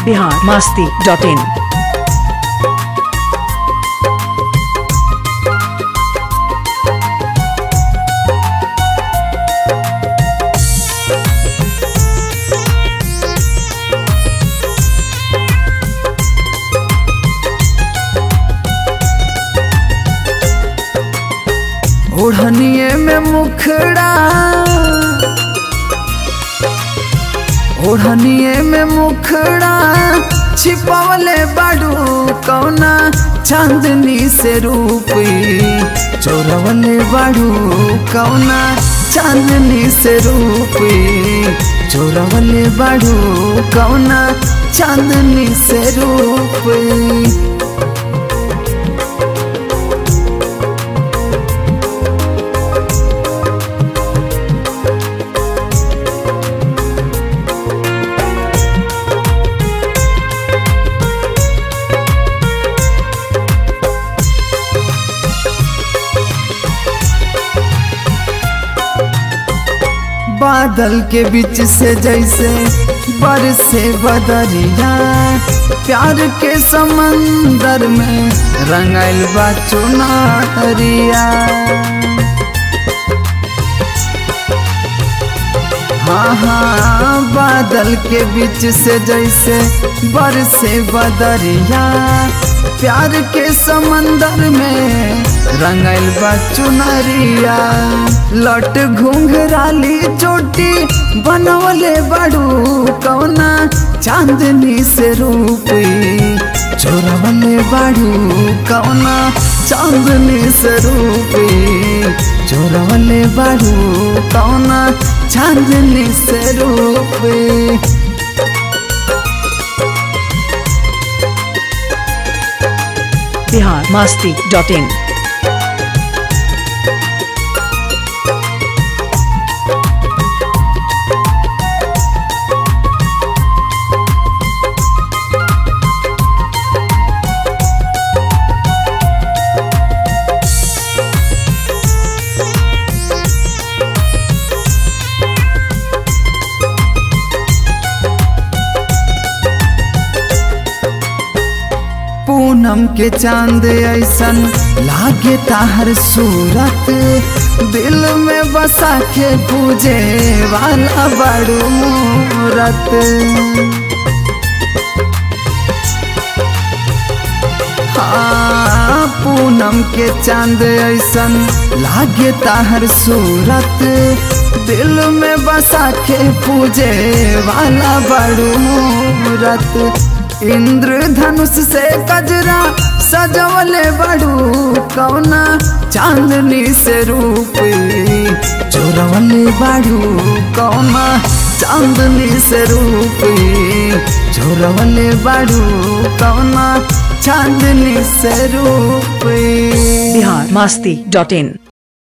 Bihar Masti dot in ओढ़निए में मुखड़ा ओढ़निए में मुखड़ा छिपवले बाडू कौना चांदनी से रूपी चोरवले बाडू कौना चांदनी से रूपी चोरवले बाडू कौना चांदनी से रूपी बादल के बीच से जैसे बरसे बदरिया प्यार के समंदर में रंगल बा चुनरिया हाँ हाँ बादल के बीच से जैसे बरसे बदरिया प्यार के समंदर में रंगल बा चुनरिया लट घुंघराली चोटी बनवले बड़ू कौना चांदनी से रूपी चोरवले बड़ू कौना चांदनी से रूपी चोरवले बड़ू कौना चांदनी से रूपी बिहार मास्ती डॉट इन पूनम के चांद ऐसन लागे ताहर सूरत दिल में बसा के पूजे वाला बड़ू मूरत हाँ पूनम के चांद ऐसन लागे ताहर सूरत दिल में बसा के पूजे वाला बड़ू मूरत इंद्रधनुष से कजरा सजवले बड़ू कौना चांदनी से रूपी चोरवले बड़ू कौना चांदनी से रूपी चोरवले बड़ू कौना चांदनी से रूपी बिहार मास्ती डॉट इन